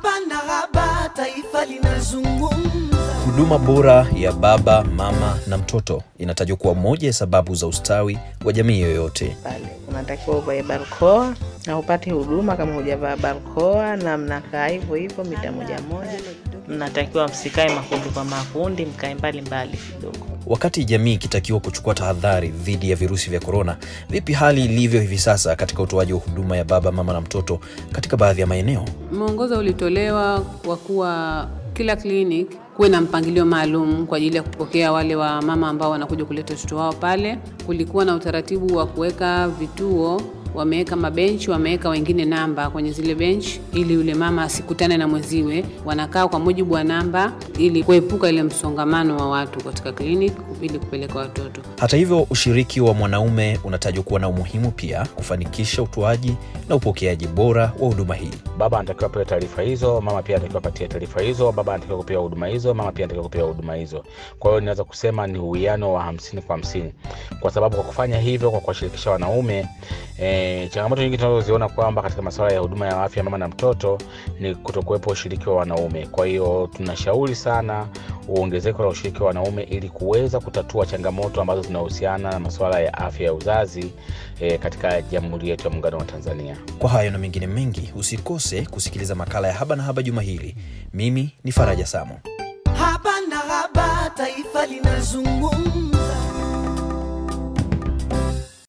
Haba na haba, taifa linazungumza. Huduma bora ya baba, mama na mtoto inatajwa kuwa moja ya sababu za ustawi wa jamii yoyote. pale unatakiwa uvae barakoa na upate huduma kama hujavaa barakoa, na mnakaa hivyo hivyo mita moja moja. Mnatakiwa msikae makundi kwa makundi, mkae mbali mbali kidogo. Wakati jamii ikitakiwa kuchukua tahadhari dhidi ya virusi vya korona, vipi hali ilivyo hivi sasa katika utoaji wa huduma ya baba, mama na mtoto katika baadhi ya maeneo? Mwongozo ulitolewa kwa kuwa kila clinic kuwe na mpangilio maalum kwa ajili ya kupokea wale wa mama ambao wanakuja kuleta watoto wao pale. Kulikuwa na utaratibu wa kuweka vituo, wameweka mabenchi, wameweka wengine namba kwenye zile benchi, ili yule mama asikutane na mwenziwe. Wanakaa kwa mujibu wa namba, ili kuepuka ile msongamano wa watu katika clinic, ili kupeleka watoto. Hata hivyo, ushiriki wa mwanaume unatajwa kuwa na umuhimu pia kufanikisha utoaji na upokeaji bora wa huduma hii. baba anatakiwa pewe taarifa hizo, mama pia anatakiwa patia taarifa hizo, baba anatakiwa kupewa huduma hizo, mama pia anatakiwa kupewa huduma hizo. Kwa hiyo ninaweza kusema ni uwiano wa hamsini kwa hamsini, kwa sababu kwa kufanya hivyo, kwa kuwashirikisha wanaume e, changamoto nyingi tunazoziona kwamba katika masuala ya huduma ya afya mama na mtoto ni kutokuwepo ushiriki wa wanaume. Kwa hiyo tunashauri sana uongezeko la ushiriki wa wanaume ili kuweza kutatua changamoto ambazo zinahusiana na masuala ya afya ya uzazi e, katika Jamhuri yetu ya Muungano wa Tanzania. Kwa hayo na mengine mengi, usikose kusikiliza makala ya Haba na Haba juma hili. Mimi ni Faraja Samo. Haba na haba, taifa linazungumza.